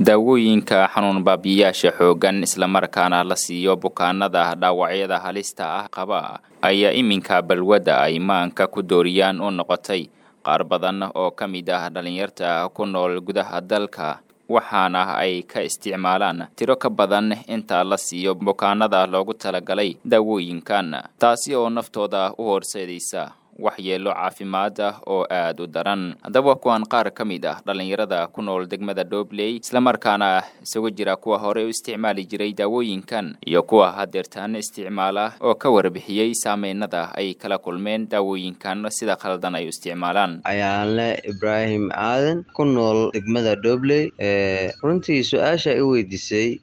daawooyinka xanuun baabiyayaasha xooggan islamarkaana la siiyo bukaanada dhaawacyada halista ah qaba ayaa iminka balwadda ay maanka ku dooriyaan u noqotay qaar badan oo ka mid ah dhallinyarta ku nool gudaha dalka waxaana ay ka isticmaalaan tiro ka badan inta la siiyo bukaanada loogu talagalay daawooyinkan taasi oo naftooda u horseedaysa waxyeelo caafimaad ah oo aada u daran haddaba kuwan qaar ka mid ah dhallinyarada ku nool degmada dhobley islamarkaana isugu jira kuwa hore u isticmaali jiray daawooyinkan iyo kuwa hadeertaan isticmaala oo ka warbixiyey saameynada ay kala kulmeen daawooyinkan sida khaldan ay u isticmaalaan ayaanle ibraahim aadan ku nool degmada dhobley runtii su-aasha i weydiisay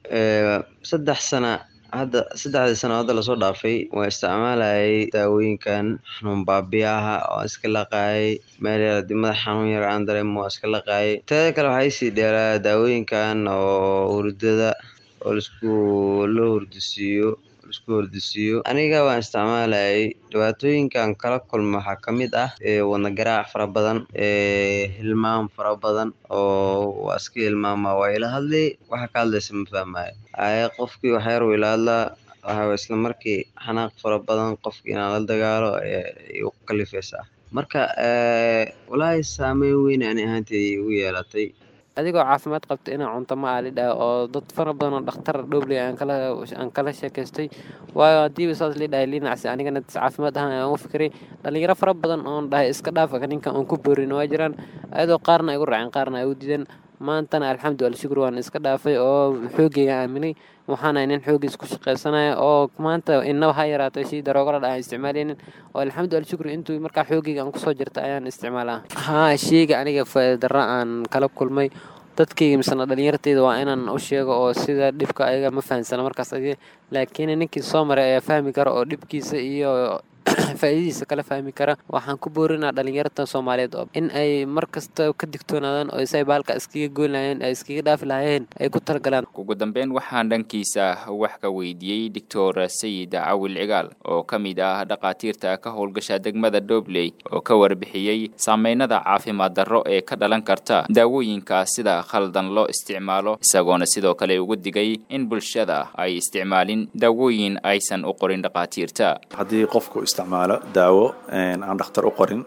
saddex sana hadda saddexdii sano hadda lasoo dhaafay waa isticmaalayay daawooyinkan xanuun baabiyaha oo iska laqaayay meel yar hadii madax xanuun yar aan dareemo waa iska laqaayay teeda kale waxaa isii dheeraa daawooyinkan oo hurdada oo laisku la hurdisiiyo laisku hurdisiiyo aniga waan isticmaalayay dhibaatooyinkan kala kulma waxaa ka mid ah wadna garaac fara badan hilmaam fara badan oo waa iska hilmaama waa ila hadlay waxa ka hadlaysa ma fahmaayo aye qofkii waxyar uu ila hadlaa waxaa isla markii xanaaq fara badan qofkii inaan la dagaalo igu kalifaysaa marka walaahi saameyn weyn ani ahaantay igu yeelatay adigoo caafimaad qabta inaa cunto ma aalidhaha oo dad fara badan oo dhakhtar dhobley aan kala sheekaystay waayo haddiiba saas lidhahay linacsi anigana caafimaad ahaan aan u fikiray dhalinyaro fara badan oon dhahay iska dhaafa ninkan oon ku boorin waa jiraan ayadoo qaarna ay gu raaceen qaarna ay u diideen maantana alxamdu alshukur waan iska dhaafay oo xoogeyga aaminay waxaana nin xoogiis ku shaqaysanaya oo maanta inaba ha yaraatay shii daroogala dha aan isticmaalaynin oo alxamdu alshukur intuu markaa xoogeyga aan kusoo jirta ayaan isticmaalaa haa sheyga aniga faa'iidara aan kala kulmay dadkayga misena dhalinyarteyda waa inaan u sheego oo sida dhibka ayaga ma fahamsana markaas adi laakiin ninkii soo maray ayaa fahmi kara oo dhibkiisa iyo faa'iidadiisa kala fahmi kara waxaan ku boorinaa dhalinyarta soomaaliyeed oo in ay mar kasta ka digtoonaadaan oo isay baalka iskaga goyn lahayeen ay iskaga dhaafi lahayeen ay ku talagalaan ugu dambeyn waxaan dhankiisa wax ka weydiiyey doctor sayid cawil cigaal oo ka mid ah dhakhaatiirta ka howlgasha degmada dhobley oo ka warbixiyey saameynada caafimaad darro ee ka dhalan karta daawooyinka sida khaldan loo isticmaalo isagoona sidoo kale ugu digay in bulshada ay isticmaalin daawooyin aysan u qorin dhakhaatiirta haddii qofku isticmaalo daawo aan dhakhtar u qorin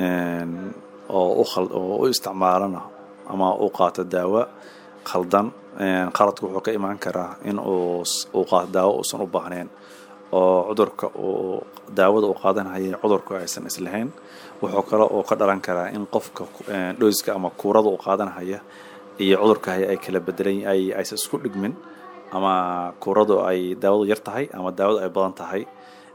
oo u isticmaalana ama u qaato daawo khaldan qaladku wuxuu ka imaan karaa in uu qaato daawo uusan u baahnayn oo cudurka uu daawada uu qaadanhayay cudurku aysan islahayn wuxuu kale oo ka dhalan karaa in qofka dhoyska ama kuurada uu qaadanhaya iyo cudurka haya ay kala bedelan aysan isku dhigmin ama kuuradu ay daawadu yar tahay ama daawadu ay badan tahay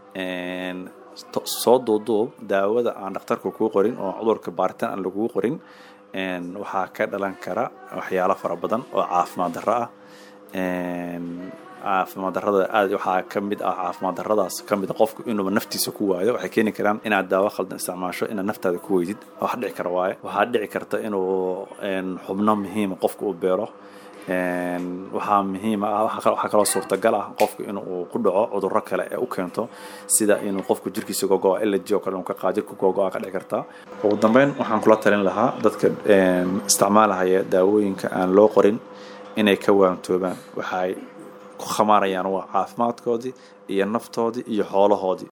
soo duuduub daawada aan dhakhtarka kuu qorin oo cudurka baaritaan aan lagugu qorin waxaa ka dhalan kara waxyaalo fara badan oo caafimaad darro ah caafimaad darrada aad waxaa ka mid ah caafimaad darradaas ka mid a qofku inuuba naftiisa ku waayo waxay keeni karaan inaad daawo khaldan isticmaasho inaad naftaada ku weydid wax dhici kara waaye waxaa dhici karta inuu xubno muhiima qofku u beero waxaa muhiima ah waxaa kaloo suurtagal ah qofku inuu ku dhaco cudurro kale ee u keento sida inuu qofku jirkiisa gogoa elegy oo kale uu ka qaado jirka gogoa ka dhici kartaa ugu dambeyn waxaan kula talin lahaa dadka isticmaalahaya daawooyinka aan loo qorin inay ka waantoobaan waxay ku khamaarayaan waa caafimaadkoodii iyo naftoodii iyo xoolahoodii